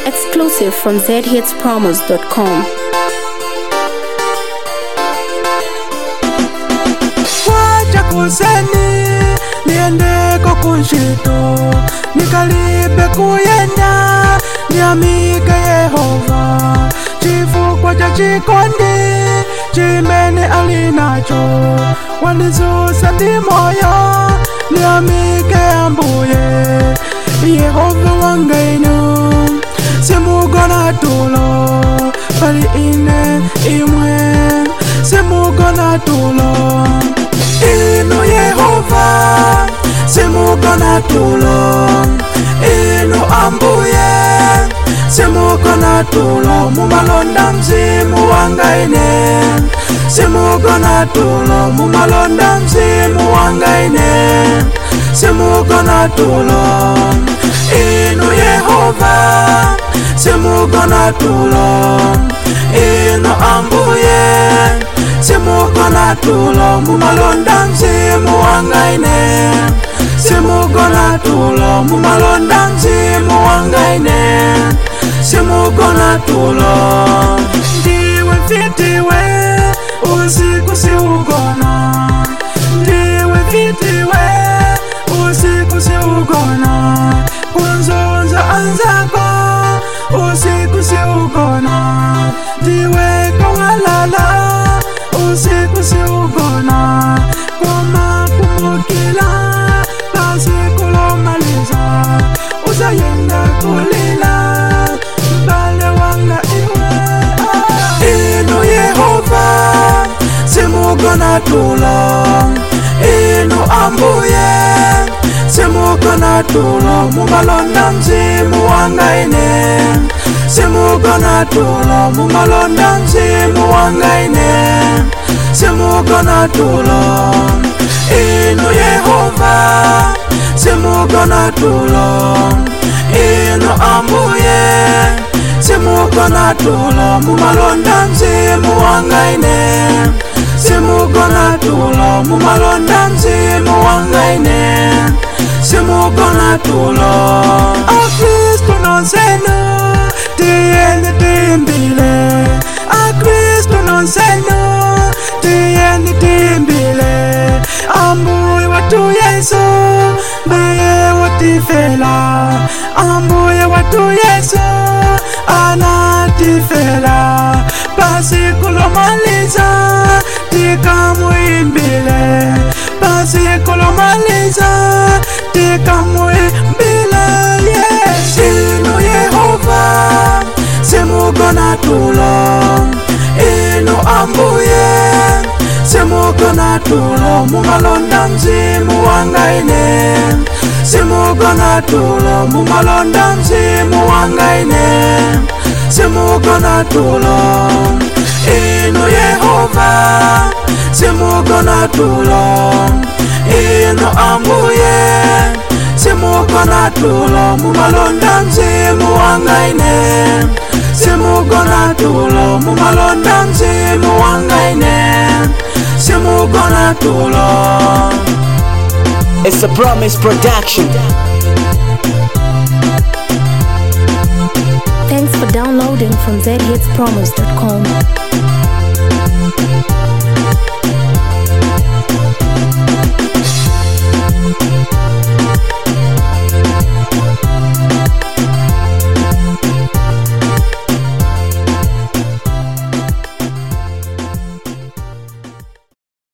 Exclusive from zhitspromos.com. wacha kuseni niendeko kunshito nikalibe kuyenda niamike yehova chifukwa cha chikondi chimene alinacho wanizusa ndi moyo niamike ambuye yehova wanga inu simugona tulo bali ine imwe simugona tulo inu yehova simugona tulo inu ambuye simugona tulo mumalonda mzimu wanga ine simugona tulo mumalonda mzimu wanga ine simugona tulo inu yehova simugona tulo inu ambuye simugona tulo mumalonda mzimu wanga ine simugona tulo mumalonda mzimu wanga ine simugona tulo ndiwe mfitiwe usiku siugona ndiwe mfitiwe usiku siugona kunzonza anzako usiku siugona ndiwe kawalala usiku siugona koma kumukila pasikulomaliza uzayenda kulila mbale wanga iwe inu yehova simugona tulo inu ambuye simugona tulo mumalonda mzimu wanga ine simugona tulo mumalonda mzimu wanga ine simugona tulo inu yehova simugona tulo inu ambuye simugona tulo mumalonda mzimu wanga ine simugona tulo mumalonda mzimu wanga ine simugona tulo akristu nonsenu tiyeni timbile akristu nonsenu tiyeni timbile ambuye watu yesu ndiye watifela ambuye watu yesu anatifela pasikulomaliza tikamuimbile pasikulomaliza tikamuimbile yes. inu yehova simugona tulo inu ambuye simugona tulo mumalonda mzimu wanga ine simugona tulo mumalonda mzimu wanga ine simugona tulo inu yehova simugona tulo inu ambuye simugona tulo mumalonda mzimu wanga ine simugona tulo mumalonda mzimu wanga ine simugona tulo It's a promise production. Thanks for downloading from zhitspromos.com.